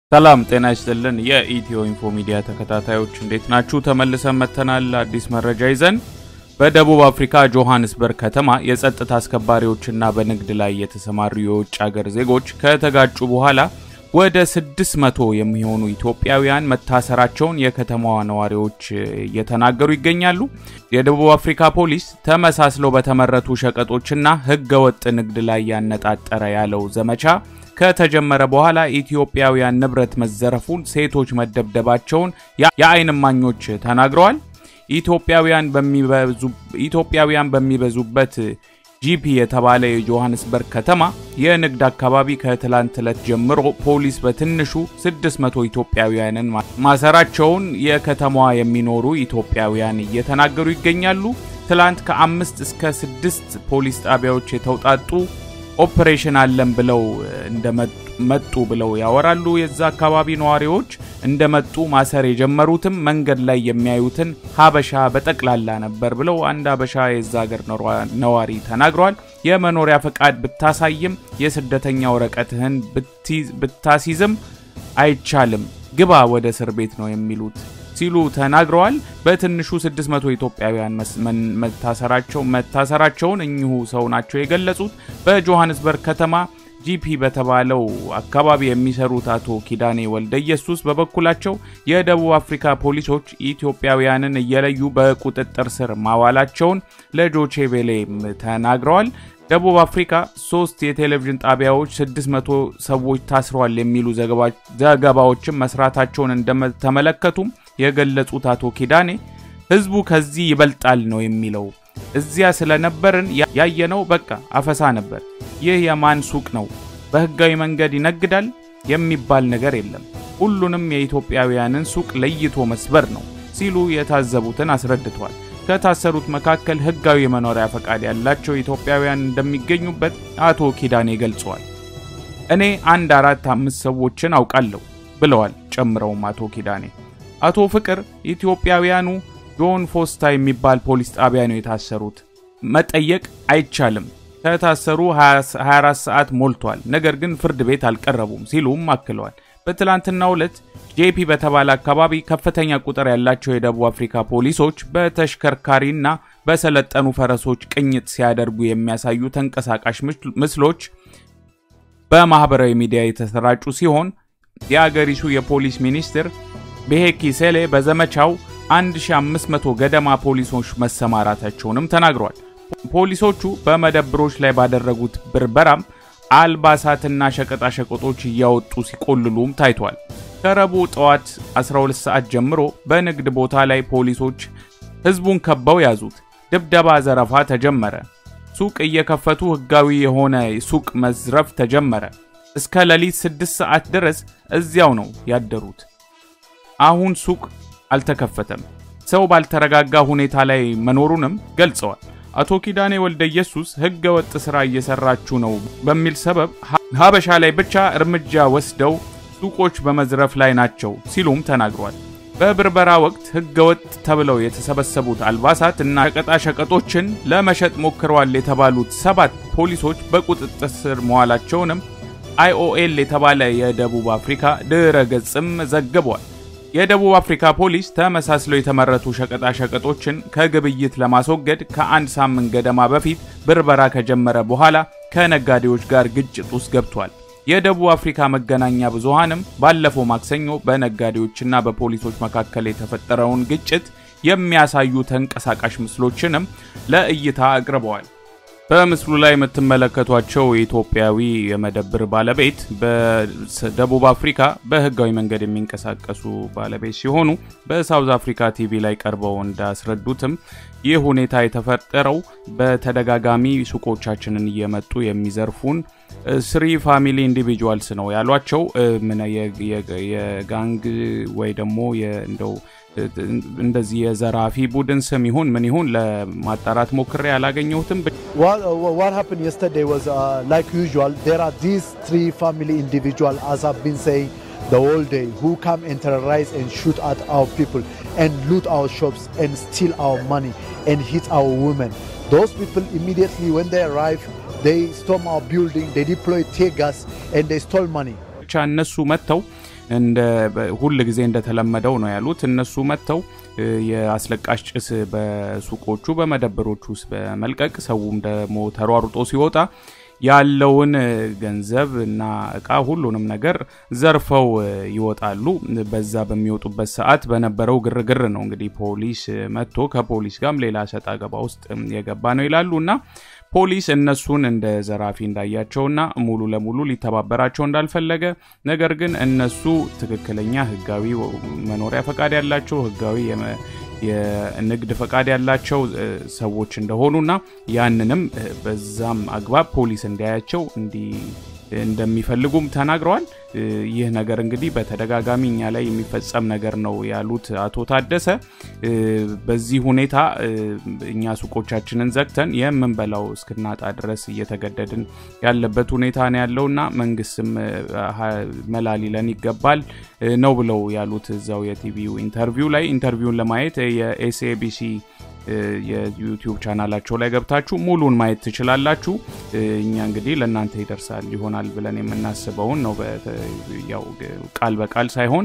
ሰላም ጤና ይስጥልን። የኢትዮ ኢንፎ ሚዲያ ተከታታዮች እንዴት ናችሁ? ተመልሰን መጥተናል አዲስ መረጃ ይዘን። በደቡብ አፍሪካ ጆሃንስበርግ ከተማ የጸጥታ አስከባሪዎችና በንግድ ላይ የተሰማሩ የውጭ ሀገር ዜጎች ከተጋጩ በኋላ ወደ 600 የሚሆኑ ኢትዮጵያውያን መታሰራቸውን የከተማዋ ነዋሪዎች እየተናገሩ ይገኛሉ። የደቡብ አፍሪካ ፖሊስ ተመሳስለው በተመረቱ ሸቀጦችና ሕገወጥ ንግድ ላይ ያነጣጠረ ያለው ዘመቻ ከተጀመረ በኋላ ኢትዮጵያውያን ንብረት መዘረፉን፣ ሴቶች መደብደባቸውን የዓይን እማኞች ተናግረዋል። ኢትዮጵያውያን በሚበዙበት ጂፒ የተባለ የጆሃንስበርግ ከተማ የንግድ አካባቢ ከትላንት ዕለት ጀምሮ ፖሊስ በትንሹ 600 ኢትዮጵያውያንን ማሰራቸውን የከተማዋ የሚኖሩ ኢትዮጵያውያን እየተናገሩ ይገኛሉ። ትላንት ከአምስት እስከ ስድስት ፖሊስ ጣቢያዎች የተውጣጡ ኦፕሬሽን አለን ብለው እንደመጡ ብለው ያወራሉ። የዛ አካባቢ ነዋሪዎች እንደመጡ ማሰር የጀመሩትም መንገድ ላይ የሚያዩትን ሀበሻ በጠቅላላ ነበር ብለው አንድ ሀበሻ የዛ ሀገር ነዋሪ ተናግረዋል። የመኖሪያ ፈቃድ ብታሳይም የስደተኛ ወረቀትህን ብታሲዝም አይቻልም፣ ግባ ወደ እስር ቤት ነው የሚሉት ሲሉ ተናግረዋል። በትንሹ 600 ኢትዮጵያውያን መታሰራቸው መታሰራቸውን እኚሁ ሰው ናቸው የገለጹት። በጆሃንስበርግ ከተማ ጂፒ በተባለው አካባቢ የሚሰሩት አቶ ኪዳኔ ወልደ ኢየሱስ በበኩላቸው የደቡብ አፍሪካ ፖሊሶች ኢትዮጵያውያንን እየለዩ በቁጥጥር ስር ማዋላቸውን ለዶቼ ቬሌም ተናግረዋል። ደቡብ አፍሪካ ሶስት የቴሌቪዥን ጣቢያዎች 600 ሰዎች ታስረዋል የሚሉ ዘገባዎችን መስራታቸውን እንደተመለከቱም የገለጹት አቶ ኪዳኔ ህዝቡ ከዚህ ይበልጣል ነው የሚለው። እዚያ ስለነበርን ያየነው በቃ አፈሳ ነበር። ይህ የማን ሱቅ ነው? በህጋዊ መንገድ ይነግዳል የሚባል ነገር የለም። ሁሉንም የኢትዮጵያውያንን ሱቅ ለይቶ መስበር ነው ሲሉ የታዘቡትን አስረድተዋል። ከታሰሩት መካከል ህጋዊ የመኖሪያ ፈቃድ ያላቸው ኢትዮጵያውያን እንደሚገኙበት አቶ ኪዳኔ ገልጸዋል። እኔ አንድ አራት አምስት ሰዎችን አውቃለሁ ብለዋል። ጨምረውም አቶ ኪዳኔ አቶ ፍቅር ኢትዮጵያውያኑ ጆን ፎስታ የሚባል ፖሊስ ጣቢያ ነው የታሰሩት። መጠየቅ አይቻልም። ከታሰሩ 24 ሰዓት ሞልቷል፣ ነገር ግን ፍርድ ቤት አልቀረቡም ሲሉም አክለዋል። በትላንትናው ዕለት ጄፒ በተባለ አካባቢ ከፍተኛ ቁጥር ያላቸው የደቡብ አፍሪካ ፖሊሶች በተሽከርካሪና በሰለጠኑ ፈረሶች ቅኝት ሲያደርጉ የሚያሳዩ ተንቀሳቃሽ ምስሎች በማህበራዊ ሚዲያ የተሰራጩ ሲሆን የአገሪቱ የፖሊስ ሚኒስትር ቤሄኪ ሴሌ በዘመቻው 1500 ገደማ ፖሊሶች መሰማራታቸውንም ተናግረዋል። ፖሊሶቹ በመደብሮች ላይ ባደረጉት ብርበራም አልባሳትና ሸቀጣሸቀጦች እያወጡ ሲቆልሉም ታይቷል። ከረቡዕ ጠዋት 12 ሰዓት ጀምሮ በንግድ ቦታ ላይ ፖሊሶች ህዝቡን ከበው ያዙት። ድብደባ፣ ዘረፋ ተጀመረ። ሱቅ እየከፈቱ ህጋዊ የሆነ ሱቅ መዝረፍ ተጀመረ። እስከ ሌሊት 6 ሰዓት ድረስ እዚያው ነው ያደሩት። አሁን ሱቅ አልተከፈተም። ሰው ባልተረጋጋ ሁኔታ ላይ መኖሩንም ገልጸዋል። አቶ ኪዳኔ ወልደ ኢየሱስ ህገ ወጥ ስራ እየሰራችሁ ነው በሚል ሰበብ ሀበሻ ላይ ብቻ እርምጃ ወስደው ሱቆች በመዝረፍ ላይ ናቸው ሲሉም ተናግሯል። በብርበራ ወቅት ህገ ወጥ ተብለው የተሰበሰቡት አልባሳት እና ሸቀጣሸቀጦችን ለመሸጥ ሞክረዋል የተባሉት ሰባት ፖሊሶች በቁጥጥር ስር መዋላቸውንም አይኦኤል የተባለ የደቡብ አፍሪካ ድረ ገጽም ዘግቧል። የደቡብ አፍሪካ ፖሊስ ተመሳስለው የተመረቱ ሸቀጣሸቀጦችን ከግብይት ለማስወገድ ከአንድ ሳምንት ገደማ በፊት ብርበራ ከጀመረ በኋላ ከነጋዴዎች ጋር ግጭት ውስጥ ገብቷል። የደቡብ አፍሪካ መገናኛ ብዙሃንም ባለፈው ማክሰኞ በነጋዴዎችና በፖሊሶች መካከል የተፈጠረውን ግጭት የሚያሳዩ ተንቀሳቃሽ ምስሎችንም ለእይታ አቅርበዋል። በምስሉ ላይ የምትመለከቷቸው የኢትዮጵያዊ የመደብር ባለቤት በደቡብ አፍሪካ በህጋዊ መንገድ የሚንቀሳቀሱ ባለቤት ሲሆኑ በሳውዝ አፍሪካ ቲቪ ላይ ቀርበው እንዳስረዱትም ይህ ሁኔታ የተፈጠረው በተደጋጋሚ ሱቆቻችንን እየመጡ የሚዘርፉን ስሪ ፋሚሊ ኢንዲቪጁዋልስ ነው ያሏቸው። የጋንግ ወይ ደግሞ እንደው እንደዚህ የዘራፊ ቡድን ስም ይሁን ምን ይሁን ለማጣራት ሞክሬ ያላገኘሁትም። what happened yesterday was uh, like usual there are these three family individual as I've been saying the whole day who come and terrorize and shoot at our people and loot our shops and steal our money and hit our women those people immediately when they arrive they storm our building they deploy tear gas and they stole money ብቻ እነሱ መጥተው እንደ ሁል ጊዜ እንደተለመደው ነው ያሉት። እነሱ መጥተው የአስለቃሽ ጭስ በሱቆቹ በመደብሮቹ ውስጥ በመልቀቅ ሰውም ደግሞ ተሯሩጦ ሲወጣ ያለውን ገንዘብ እና እቃ ሁሉንም ነገር ዘርፈው ይወጣሉ። በዛ በሚወጡበት ሰዓት በነበረው ግርግር ነው እንግዲህ ፖሊስ መጥቶ ከፖሊስ ጋርም ሌላ ሰጣ ገባ ውስጥ የገባ ነው ይላሉ እና ፖሊስ እነሱን እንደ ዘራፊ እንዳያቸውና ሙሉ ለሙሉ ሊተባበራቸው እንዳልፈለገ ነገር ግን እነሱ ትክክለኛ ሕጋዊ መኖሪያ ፈቃድ ያላቸው ሕጋዊ የንግድ ፈቃድ ያላቸው ሰዎች እንደሆኑና ያንንም በዛም አግባብ ፖሊስ እንዲያያቸው እንዲ እንደሚፈልጉም ተናግረዋል። ይህ ነገር እንግዲህ በተደጋጋሚ እኛ ላይ የሚፈጸም ነገር ነው ያሉት አቶ ታደሰ በዚህ ሁኔታ እኛ ሱቆቻችንን ዘግተን የምንበላው እስክናጣ ድረስ እየተገደድን ያለበት ሁኔታ ነው ያለውና መንግስትም መላ ሊለን ይገባል ነው ብለው ያሉት እዛው የቲቪው ኢንተርቪው ላይ ኢንተርቪውን ለማየት የኤስኤቢሲ የዩቲዩብ ቻናላቸው ላይ ገብታችሁ ሙሉን ማየት ትችላላችሁ። እኛ እንግዲህ ለእናንተ ይደርሳል ይሆናል ብለን የምናስበውን ነው ያው ቃል በቃል ሳይሆን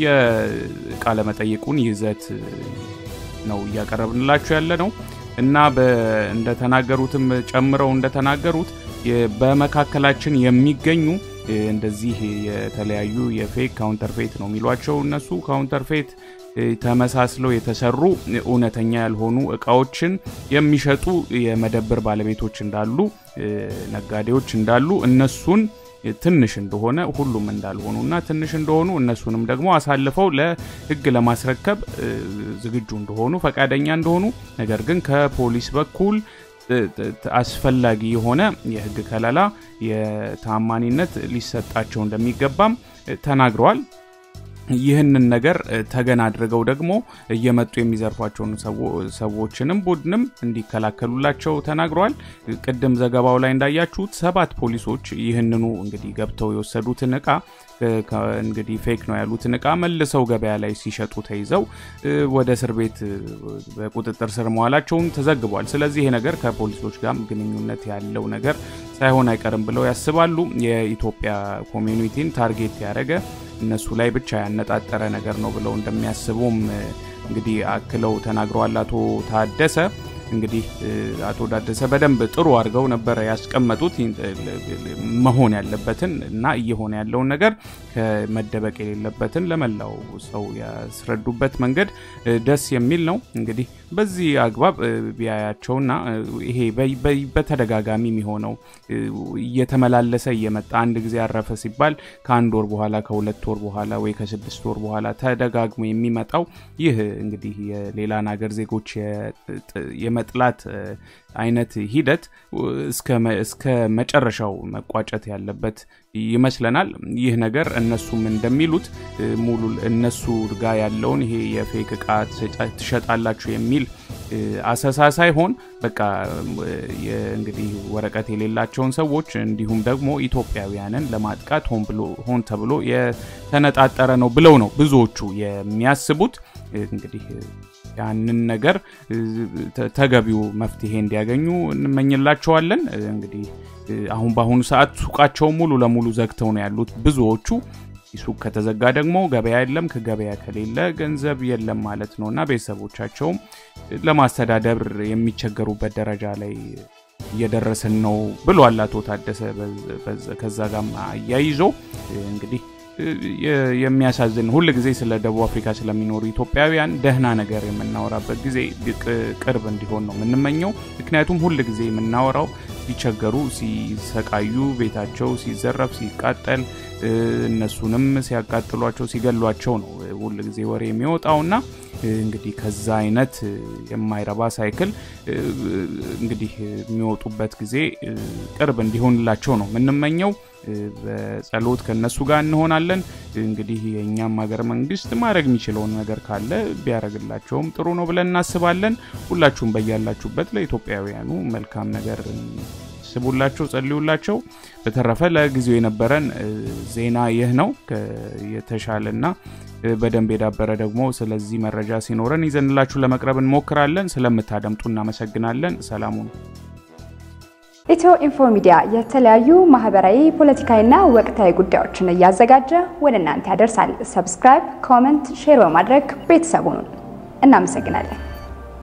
የቃለ መጠይቁን ይዘት ነው እያቀረብንላችሁ ያለ ነው እና እንደተናገሩትም ጨምረው እንደተናገሩት በመካከላችን የሚገኙ እንደዚህ የተለያዩ የፌክ ካውንተርፌት ነው የሚሏቸው እነሱ ካውንተርፌት ተመሳስለው የተሰሩ እውነተኛ ያልሆኑ እቃዎችን የሚሸጡ የመደብር ባለቤቶች እንዳሉ፣ ነጋዴዎች እንዳሉ እነሱን ትንሽ እንደሆነ ሁሉም እንዳልሆኑና ትንሽ እንደሆኑ እነሱንም ደግሞ አሳልፈው ለሕግ ለማስረከብ ዝግጁ እንደሆኑ ፈቃደኛ እንደሆኑ ነገር ግን ከፖሊስ በኩል አስፈላጊ የሆነ የሕግ ከለላ የታማኒነት ሊሰጣቸው እንደሚገባም ተናግረዋል። ይህንን ነገር ተገን አድርገው ደግሞ እየመጡ የሚዘርፏቸውን ሰዎችንም ቡድንም እንዲከላከሉላቸው ተናግረዋል። ቅድም ዘገባው ላይ እንዳያችሁት ሰባት ፖሊሶች ይህንኑ እንግዲህ ገብተው የወሰዱትን እቃ እንግዲህ ፌክ ነው ያሉትን እቃ መልሰው ገበያ ላይ ሲሸጡ ተይዘው ወደ እስር ቤት በቁጥጥር ስር መዋላቸውን ተዘግቧል። ስለዚህ ይሄ ነገር ከፖሊሶች ጋር ግንኙነት ያለው ነገር ሳይሆን አይቀርም ብለው ያስባሉ። የኢትዮጵያ ኮሚኒቲን ታርጌት ያደረገ እነሱ ላይ ብቻ ያነጣጠረ ነገር ነው ብለው እንደሚያስቡም እንግዲህ አክለው ተናግረዋል። አቶ ታደሰ እንግዲህ አቶ ታደሰ በደንብ ጥሩ አድርገው ነበረ ያስቀመጡት መሆን ያለበትን እና እየሆነ ያለውን ነገር ከመደበቅ የሌለበትን ለመላው ሰው ያስረዱበት መንገድ ደስ የሚል ነው። እንግዲህ በዚህ አግባብ ቢያያቸውና ይሄ በተደጋጋሚ የሚሆነው እየተመላለሰ እየመጣ አንድ ጊዜ አረፈ ሲባል ከአንድ ወር በኋላ ከሁለት ወር በኋላ ወይ ከስድስት ወር በኋላ ተደጋግሞ የሚመጣው ይህ እንግዲህ የሌላን ሀገር ዜጎች የመጥላት አይነት ሂደት እስከ መጨረሻው መቋጨት ያለበት ይመስለናል። ይህ ነገር እነሱም እንደሚሉት ሙሉ እነሱ ጋር ያለውን ይሄ የፌክ እቃ ትሸጣላችሁ የሚል አሰሳ ሳይሆን በቃ እንግዲህ ወረቀት የሌላቸውን ሰዎች እንዲሁም ደግሞ ኢትዮጵያውያንን ለማጥቃት ሆን ተብሎ የተነጣጠረ ነው ብለው ነው ብዙዎቹ የሚያስቡት እንግዲህ ያንን ነገር ተገቢው መፍትሄ እንዲያገኙ እንመኝላቸዋለን። እንግዲህ አሁን በአሁኑ ሰዓት ሱቃቸው ሙሉ ለሙሉ ዘግተው ነው ያሉት ብዙዎቹ። ሱቅ ከተዘጋ ደግሞ ገበያ የለም፣ ከገበያ ከሌለ ገንዘብ የለም ማለት ነው እና ቤተሰቦቻቸውም ለማስተዳደር የሚቸገሩበት ደረጃ ላይ እየደረስን ነው ብሏል አቶ ታደሰ። ከዛ ጋር አያይዞ እንግዲህ የሚያሳዝን ሁል ጊዜ ስለ ደቡብ አፍሪካ ስለሚኖሩ ኢትዮጵያውያን ደህና ነገር የምናወራበት ጊዜ ቅርብ እንዲሆን ነው የምንመኘው። ምክንያቱም ሁል ጊዜ የምናወራው ሲቸገሩ፣ ሲሰቃዩ፣ ቤታቸው ሲዘረፍ፣ ሲቃጠል፣ እነሱንም ሲያቃጥሏቸው፣ ሲገሏቸው ነው ሁል ጊዜ ወሬ የሚወጣውና እንግዲህ ከዛ አይነት የማይረባ ሳይክል እንግዲህ የሚወጡበት ጊዜ ቅርብ እንዲሆንላቸው ነው የምንመኘው። በጸሎት ከነሱ ጋር እንሆናለን። እንግዲህ የእኛም ሀገር መንግስት ማድረግ የሚችለውን ነገር ካለ ቢያደርግላቸውም ጥሩ ነው ብለን እናስባለን። ሁላችሁም በያላችሁበት ለኢትዮጵያውያኑ መልካም ነገር ስቡላቸው፣ ጸልዩላቸው። በተረፈ ለጊዜው የነበረን ዜና ይህ ነው። የተሻለና በደንብ የዳበረ ደግሞ ስለዚህ መረጃ ሲኖረን ይዘንላችሁ ለመቅረብ እንሞክራለን። ስለምታደምጡ እናመሰግናለን። ሰላሙ ነው። ኢትዮ ኢንፎ ሚዲያ የተለያዩ ማህበራዊ፣ ፖለቲካዊና ወቅታዊ ጉዳዮችን እያዘጋጀ ወደ እናንተ ያደርሳል። ሰብስክራይብ፣ ኮመንት፣ ሼር በማድረግ ቤተሰቡን እናመሰግናለን።